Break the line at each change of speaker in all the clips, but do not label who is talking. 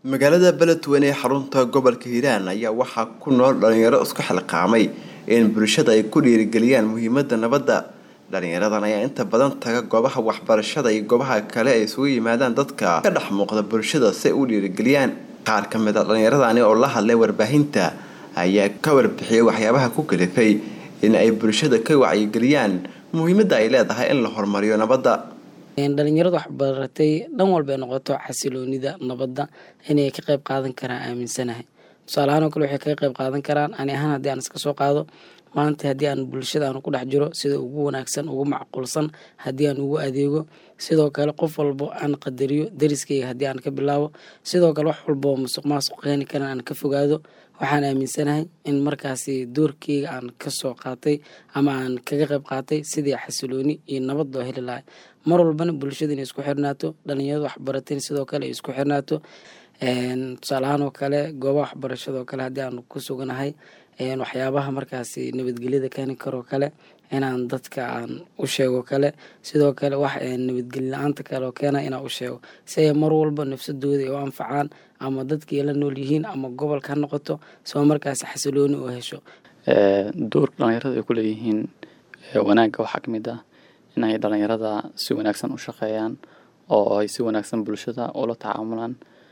magaalada beledweyne ee xarunta gobolka hiiraan ayaa waxaa ku nool dhalinyaro isku xilqaamay in bulshada ay ku dhiirigeliyaan muhiimada nabadda dhalinyaradan ayaa inta badan taga goobaha waxbarashada iyo goobaha kale ay isugu yimaadaan dadka ka dhex muuqda bulshada si ay u dhiirigeliyaan qaar ka mid a dhalinyaradani oo la hadlay warbaahinta ayaa ka warbixiyay waxyaabaha ku kalifay in ay bulshada ka wacyigeliyaan muhiimada ay leedahay in la horumariyo nabadda
dhalinyarada waxbaratay dhan walbay noqoto xasiloonida nabadda inay ka qayb qaadan karaan aaminsanahay tusaalahaan oo kale waxay kaga qayb qaadan karaan ani ahaan haddii aan iska soo qaado maanta haddii aan bulshada aan ku dhex jiro sida ugu wanaagsan ugu macquulsan haddii aan ugu adeego sidoo kale qof walbo aan qadariyo dariskayga haddii aan ka bilaabo sidoo kale wax walbo musuq maasuq keeni karan aan ka fogaado waxaan aaminsanahay in markaasi doorkeyga aan kasoo qaatay ama aan kaga qayb qaatay sidii xasilooni iyo nabad loo heli lahay mar walbana bulshada inay isku xirnaato dhalinyarada waxbarateen sidoo kale ay isku xirnaato tusaalahaan oo kale goobaha waxbarashada oo kale haddii aan ku suganahay waxyaabaha markaasi nabadgelyada keeni karoo kale inaan dadka aan u sheego kale sidoo kale wax nabadgeli la-aanta kale oo keena inaan u sheego si ay mar walba nafsadooda ay u anfacaan ama dadkii la nool yihiin ama gobolka ha noqoto soo markaasi xasilooni oo hesho
doorka dhalinyarada ay ku leeyihiin wanaagga waxaa ka mid ah inay dhalinyarada si wanaagsan u shaqeeyaan oo ay si wanaagsan bulshada ula tacaamulaan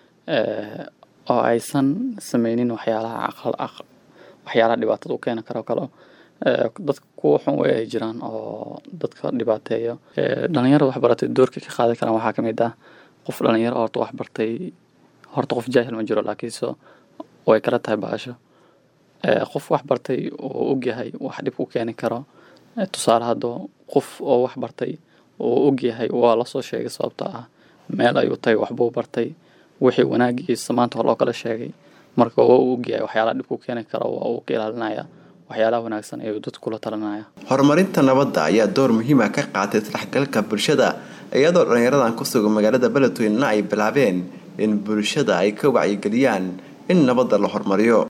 oo aysan sameynin waxyaalaha waxyaalaha dhibaatada u keeni karo kale dadka kuwa xun wey ay jiraan oo dadka dhibaateeyo dhalinyarada waxbaratay doorka ka qaadan karaan waxaa kamid ah qof dhalinyaro horta waxbartay horta qof jaahil ma jiro laakiinse way kala tahay baasho qof waxbartay oo ogyahay wax dhib ku keeni karo tusaale haddo qof oo waxbartay oo ogyahay waa lasoo sheegay sababta ah meel ayuu tagay waxbuu bartay wixii wanaagiisa maanta hor loo kala sheegay marka waa uu ogyahay waxyaalaha dhib ku keeni karo waa uu ka ilaalinaya waxyaalaha wanaagsan ayuu dadku kula talinaya
horumarinta nabadda ayaa door muhiima ka qaatay isdhexgalka bulshada iyadoo dhalinyaradan ku sugan magaalada beledweynena ay bilaabeen in bulshada ay ka wacyigeliyaan in nabadda la horumariyo